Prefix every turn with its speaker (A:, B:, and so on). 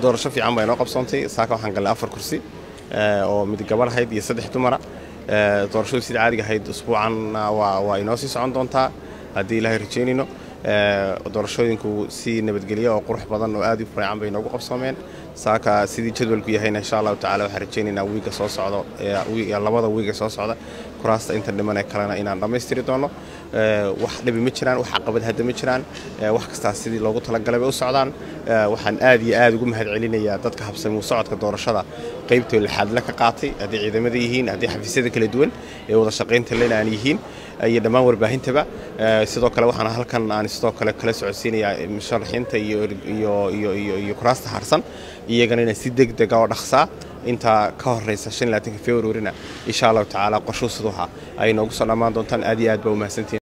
A: doorasho fiican baa inoo qabsoontay saaka waxaan galnay afar kursi oo mid gabar ahayd iyo saddex dumara doorashadu sida caadiga ahayd usbuucanna waa inoo sii socon doontaa haddii ilaahay rajaynayno doorashooyinku si nabadgelya oo qurux badan oo aad u fiican bay inoogu qabsoomeen saaka sidii jadwalku yahayna insha allahu tacala waxaan rajaynaynaa wiiga soo socdo labada wiiga soo socda kuraasta inta dhiman ee kalena inaan dhammaystiri doono wax dhibi ma jiraan wax caqabad hadda ma jiraan wax kastaa sidii loogu talagalay bay u socdaan waxaan aad iyo aad ugu mahad celinayaa dadka habsami u socodka doorashada qaybtoo lixaadle ka qaatay haddii ciidamada yihiin haddii xafiisyada kala duwan ee wada shaqaynta lena aan yihiin iyo dhammaan warbaahintaba sidoo kale waxaan halkan aan sidoo kale kala socodsiinayaa musharaxiinta iyo kuraasta harsan iyagana inaan si deg dega oo dhaqsaa intaa ka horeysa februarina insha allahu tacaala qorshuhu siduuha ay noogu soo dhammaan doontaan aad iyo aad baa umahadsantihin